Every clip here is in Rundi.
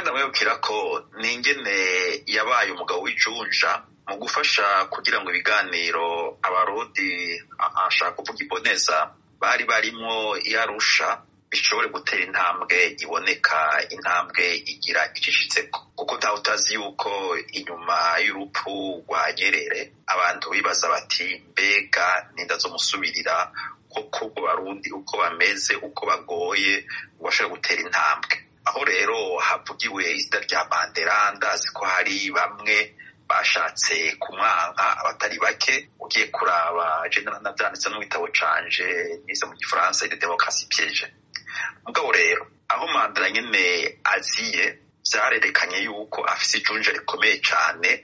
ndamwibukira ko ningene yabaye umugabo w'ijunja mu gufasha kugira ngo ibiganiro abarundi ashaka kuvuga iboneza bari barimwo yarusha bishobore gutera intambwe iboneka intambwe igira icishitseko kuko ntawe utazi yuko inyuma y'urupfu rwa nyerere abantu bibaza bati mbega nindazomusubirira koko ubwo barundi uko bameze uko bagoye ngo bashobore gutera intambwe aho rero havugiwe izina rya mandela ndazi ko hari bamwe bashatse kumwanka abatari bake ugiye kuraba general navyanditse no mu gitabo canje nize mu gifaransa de demokarasi piege mugabo rero aho mandela nyene aziye vyarerekanye yuko afise ijunja rikomeye cane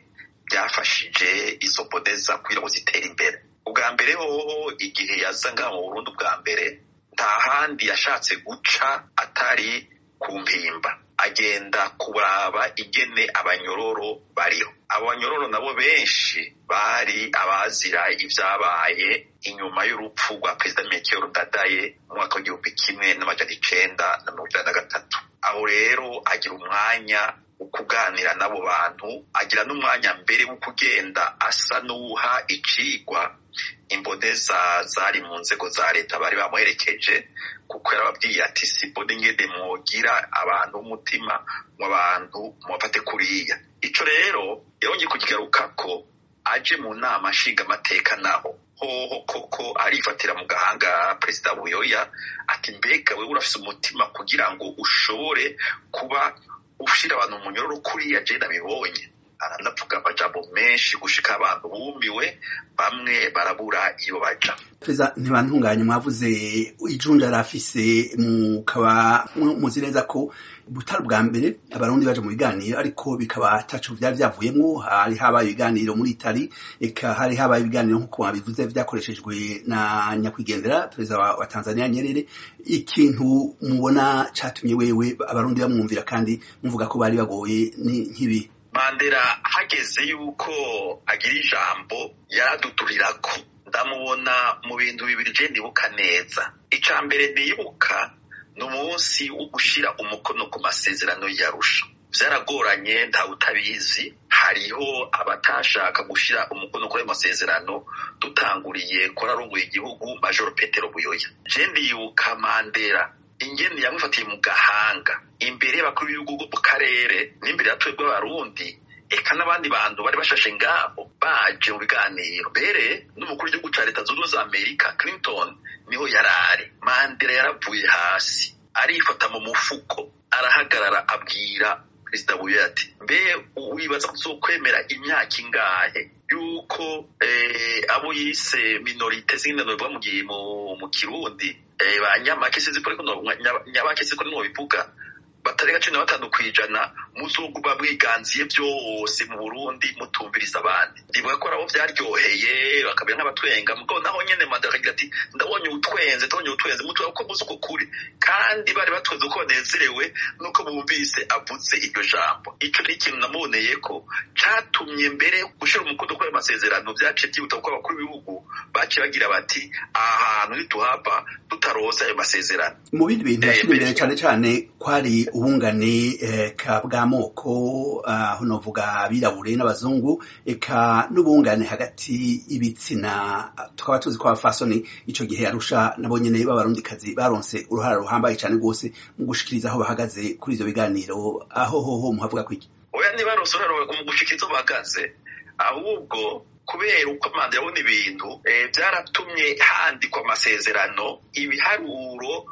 ryafashije izo bodeza kugira ngo zitere imbere ubwa mbere hoho igihe yaza ngaha mu burundi ubwa mbere nta handi yashatse guca atari ku mpimba agenda kuraba ingene abanyororo bariho abo banyororo nabo benshi bari abazira ivyabaye inyuma y'urupfu rwa perezida Melchior Ndadaye mu mwaka w'igihumbi kimwe n'amajana icenda na mirongo icenda na gatatu aho rero agira umwanya wo kuganira n'abo bantu agira n'umwanya mbere wo kugenda asa n'uwuha icigwa imboneza zari mu nzego za leta bari bamuherekeje kuko yarababwiye ati simbone ingene mwogira abantu b'umutima mu bantu mubafate kuriya ico rero yongeye kukigarukako aje mu nama nshingamateka naho hoho koko arifatira mu gahanga perezida buyoya ati mbega wewe urafise umutima kugira ngo ushobore kuba ushira abantu mu nyororo kuriya je nabibonye aranavuga amajambo menshi gushika abantu bumiwe bamwe barabura iyo baja perezida ntibantunganye mwavuze ijunja rafise mukaba muzi neza ko butari bwa mbere abarundi baje mu biganiro ariko bikaba ataco vyari vyavuyemwo hari habaye ibiganiro muri itali eka hari habaye ibiganiro nk'uko wabivuze vyakoreshejwe na nyakwigendera perezida wa, wa tanzania nyerere ikintu mubona catumye wewe abarundi bamwumvira kandi muvuga ko bari bagoye ni nk'ibi mandela hageze yuko agira ijambo yaraduturirako ndamubona mu bintu bibiri je ndibuka neza ica mbere ndibuka ni umunsi wo gushira umukono ku masezerano yarusha vyaragoranye ntawe utabizi hariho abatashaka gushira umukono kuri ayo masezerano dutanguriye kuri arongoye igihugu majoro petero buyoya je ndibuka mandela ingene yamufatiye mu gahanga imbere y'abakuru b'ibihugu mu karere n'imbere ya twebwe abarundi eka n'abandi bantu bari bashashe ngaho baje mu biganiro mbere n'umukuru w'igihugu ca leta zunze ubumwe za amerika clinton niho yarari mandela yaravuye hasi arifata mu mufuko arahagarara abwira perezida buye ati mbe wibaza kuzokwemera imyaka ingahe yuko abo yise minorite zindi bivuga mu gihe mu kirundi ba nyamake sinzi ko nyabake sinzi ko bivuga batarenga cumi na batanu kw'ijana muzoguma mwiganziye byose mu burundi mutumviriza abandi ndibuka ko abo vyaryoheye bakabera nk'abatwenga mugabo naho nyene mandela akagira ati ndabonye utwenze ndabonye utwenze mutuba ko muzi uko kuri kandi bari batwenze uko banezerewe nuko bumvise avuze iryo jambo ico ni ikintu namuboneye ko catumye mbere gushira umukono kuri ayo masezerano vyaciye vyihuta kuko abakuru b'ibihugu baciye bagira bati aha hantu ntituhava tutaroza ayo masezerano mu bindi bintu yashira imbere cane cane kwari ubungane eka bw'amoko aho novuga abirabure n'abazungu eka n'ubungane hagati y'ibitsina tukaba tuzi ko abafasoni ico gihe arusha nabo nyene b'abarundikazi baronse uruhara ruhambaye cane rwose mu gushikiriza aho bahagaze kuri ivyo biganiro aho hoho muhavuga kwiki oya ntibaronse uruhara mu gushikiriza aho bahagaze ahubwo kubera uko manda yabona ibintu byaratumye handikwa amasezerano ibiharuro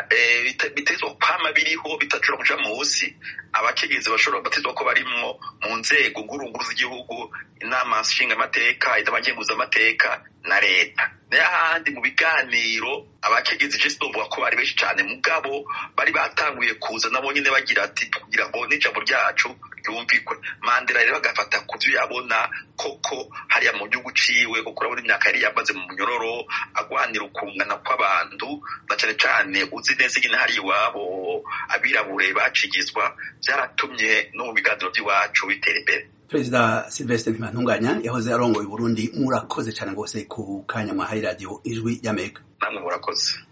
bitezwa kwama biriho bitashobora kuja munsi abakenyezi bashobora batezwa ko barimwo mu nzego ngurunguru z'igihugu inama nshingamateka amateka na leta n'ahandi mu biganiro abakenyezi je sinovuga ko bari benshi cane mugabo bari batanguye kuza nabo nyene bagira ati kugira ngo n'ijambo ryacu ryumvikwe mandela rero agafata ku vyo yabona koko hariya mu gihugu ciwe kuko urabona imyaka yari yamaze mu munyororo agwanira ukungana kw'abantu na cane cane uzi neza ingene hari iwabo abirabure bacigizwa vyaratumye no mu biganiro vy'iwacu bitera imbere perezida silvestre ntibantunganya yahoze arongoye uburundi murakoze cane rwose ku kanya mwahaye radiyo ijwi y'amerika namwe murakoze